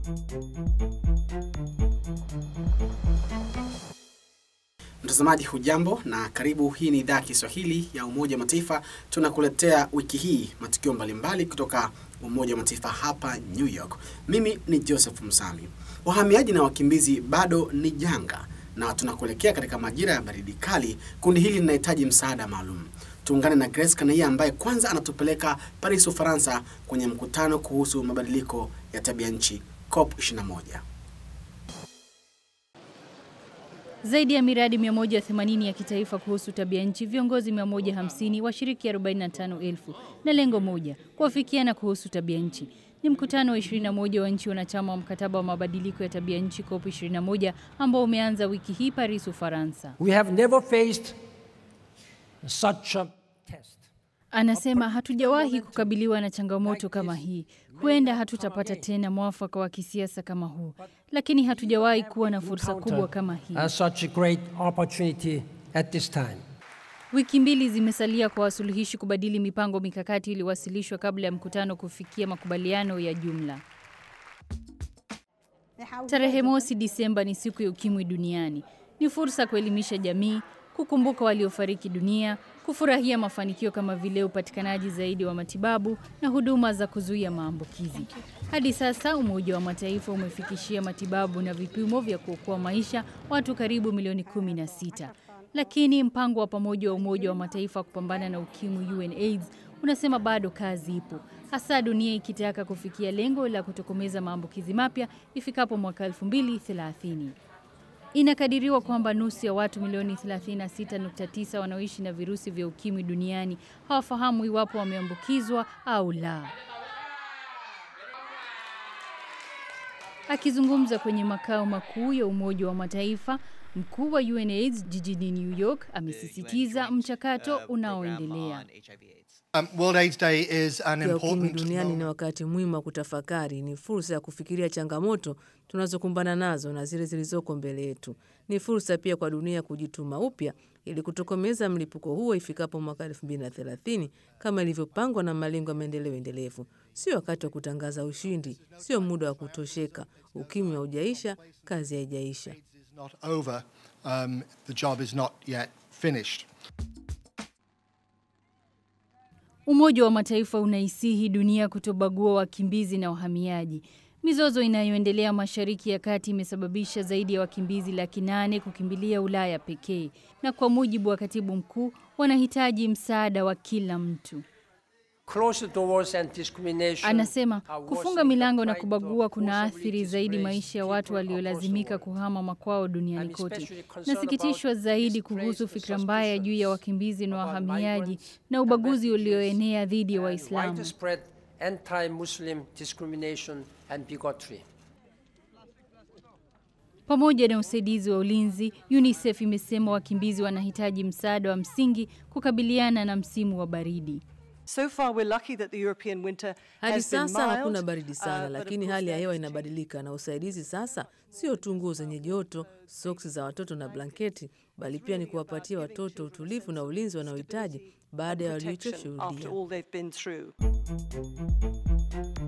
Mtazamaji hujambo na karibu. Hii ni idhaa ya Kiswahili ya Umoja wa Mataifa. Tunakuletea wiki hii matukio mbalimbali kutoka Umoja wa Mataifa hapa New York. Mimi ni Joseph Msami. Wahamiaji na wakimbizi bado ni janga, na tunakuelekea katika majira ya baridi kali. Kundi hili linahitaji msaada maalum. Tuungane na Grace Kanaia ambaye kwanza anatupeleka Paris, Ufaransa, kwenye mkutano kuhusu mabadiliko ya tabia nchi COP 21. Zaidi ya miradi 180 ya kitaifa kuhusu tabia nchi, viongozi 150, washiriki 45,000 na lengo moja, kuafikiana kuhusu tabia nchi. Ni mkutano wa 21 wa nchi wanachama wa mkataba wa mabadiliko ya tabia nchi COP 21 ambao umeanza wiki hii Paris, Ufaransa. We have never faced such a test. Anasema hatujawahi kukabiliwa na changamoto kama hii. Huenda hatutapata tena mwafaka wa kisiasa kama huu, lakini hatujawahi kuwa na fursa kubwa kama hii. And such a great opportunity at this time. Wiki mbili zimesalia kwa wasuluhishi kubadili mipango mikakati iliyowasilishwa kabla ya mkutano kufikia makubaliano ya jumla. Tarehe mosi Disemba ni siku ya ukimwi duniani. Ni fursa kuelimisha jamii, kukumbuka waliofariki dunia, kufurahia mafanikio kama vile upatikanaji zaidi wa matibabu na huduma za kuzuia maambukizi. Hadi sasa Umoja wa Mataifa umefikishia matibabu na vipimo vya kuokoa maisha watu karibu milioni 16. Lakini mpango wa pamoja wa Umoja wa Mataifa kupambana na ukimwi UNAIDS unasema bado kazi ipo, hasa dunia ikitaka kufikia lengo la kutokomeza maambukizi mapya ifikapo mwaka 2030. Inakadiriwa kwamba nusu ya watu milioni 36.9 wanaoishi na virusi vya ukimwi duniani hawafahamu iwapo wameambukizwa au la. Akizungumza kwenye makao makuu ya Umoja wa Mataifa, mkuu wa UNAIDS jijini New York amesisitiza mchakato unaoendelea. Um, World AIDS Day is an ya ukimwi important duniani ni moment. wakati muhimu wa kutafakari, ni fursa ya kufikiria changamoto tunazokumbana nazo na zile zilizoko mbele yetu. Ni fursa pia kwa dunia kujituma upya ili kutokomeza mlipuko huo ifikapo mwaka 2030 kama ilivyopangwa na malengo ya maendeleo endelevu. Sio wakati wa kutangaza ushindi, sio muda wa kutosheka. Ukimwi haujaisha, kazi haijaisha. It's not over. Um, the job is not yet finished. Umoja wa Mataifa unaisihi dunia kutobagua wakimbizi na wahamiaji. Mizozo inayoendelea Mashariki ya Kati imesababisha zaidi ya wakimbizi laki nane kukimbilia Ulaya pekee, na kwa mujibu wa katibu mkuu, wanahitaji msaada wa kila mtu. Closed doors and discrimination Anasema are kufunga worsening milango the na plight kubagua of kuna forcibly athiri zaidi displaced maisha ya watu people across the waliolazimika world. kuhama makwao duniani I'm kote. especially concerned Nasikitishwa about zaidi displaced kuhusu fikra mbaya juu ya suspicions wakimbizi na about wahamiaji migrants na and ubaguzi refugees ulioenea dhidi ya and Waislamu. widespread anti-Muslim discrimination and bigotry. Pamoja na usaidizi wa ulinzi, UNICEF imesema wakimbizi wanahitaji msaada wa msingi kukabiliana na msimu wa baridi. So far we're lucky that the European winter Hadi has been sasa mild, hakuna baridi uh, sana, but of lakini course hali ya that hewa is changing. inabadilika, na usaidizi sasa sio tu nguo zenye joto, soksi za watoto na blanketi, bali pia ni kuwapatia watoto utulivu na ulinzi wanaohitaji baada ya protection walichoshuhudia. after all they've been through.